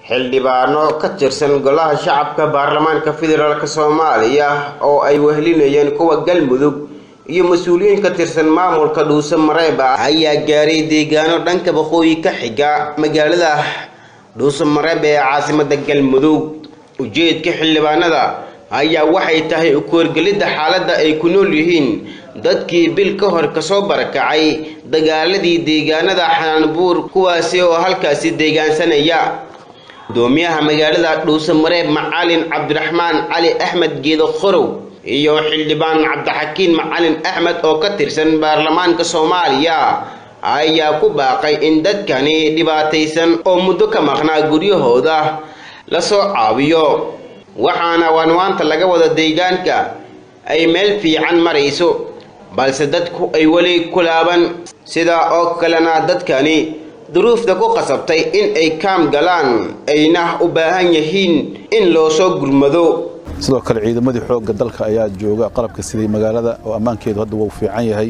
xildhibaano ka tirsan golaha shacabka baarlamaanka federaalk soomaaliya oo ay wehlinayeen kuwa galmudug iyo mas-uuliyiin ka tirsan maamulka dhuuse mareeb ah ayaa gaaray deegaano dhanka waqooyi ka xiga magaalada dhuuse mareeb ee caasimada galmudug ujeedka xildhibaanada ayaa waxay tahay ukoorgelidda xaaladda ay ku nool yihiin dadkii bil ka hor kasoo barakacay dagaaladii deegaanada xanaanbuur kuwaasi oo halkaasi deegaansanaya gudoomiyaha magaalada dhuuse mareeb macalin cabdiraxmaan cali axmed geedo qorow iyo xildhibaan cabdixakiin macalin axmed oo ka tirsan baarlamaanka soomaaliya ayaa ku baaqay in dadkani dhibaataysan oo muddo ka maqnaa guryahooda lasoo caawiyo waxaana waanwaanta laga wada deegaanka ay meel fiican marayso balse dadku ay weli ku laaban sidaa oo kalena dadkani duruufta ku qasabtay in ay kaam galaan ayna u baahan yihiin in loo soo gurmado sidoo kale ciidamadii xoogga dalka ayaa jooga qalabka siday magaalada oo ammaankeedu hadda wuu fiican yahay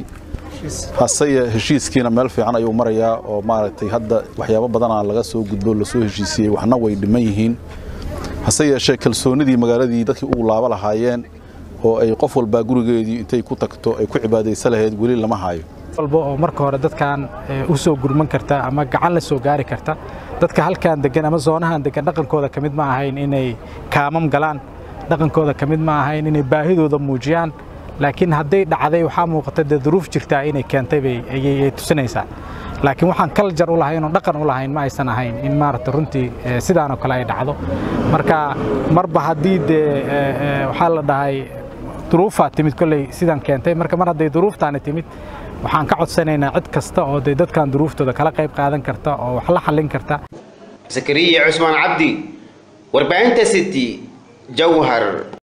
haseye heshiiskiina meel fiican ayuu marayaa oo maaragtay hadda waxyaabo badanaa laga soo gudbo lasoo heshiisiyey waxna way dhiman yihiin hase yeeshee kalsoonidii magaaladii dadkii ugu laabo lahaayeen oo ay qof walbaa gurigeedii intay ku tagto ay ku cibaadaysa lahayd weli lama hayo walba oo marka hore dadkan u soo gurman karta ama gacan la soo gaari karta dadka halkan degan ama zoonahan degan dhaqankooda ka mid ma ahayn inay kaamam galaan dhaqankooda ka mid ma ahayn inay baahidooda muujiyaan laakiin hadday dhacday waxaa muuqata dee duruuf jirtaa inay keentay bay ayay tusinaysaa laakiin waxaan kaljar u lahayn oo dhaqan u lahayn ma aysan ahayn in maaragta runtii sidaanoo kale ay dhacdo marka marba haddii dee waxaa la dhahay duruufaa timid kolley sidan keentay marka mar hadday duruuftaani timid waxaan ka codsanaynaa cid kasta oo dee dadkan duruuftooda kala qayb qaadan karta oo wax la xallin karta zakariya cusmaan cabdi warbaahinta city jawhar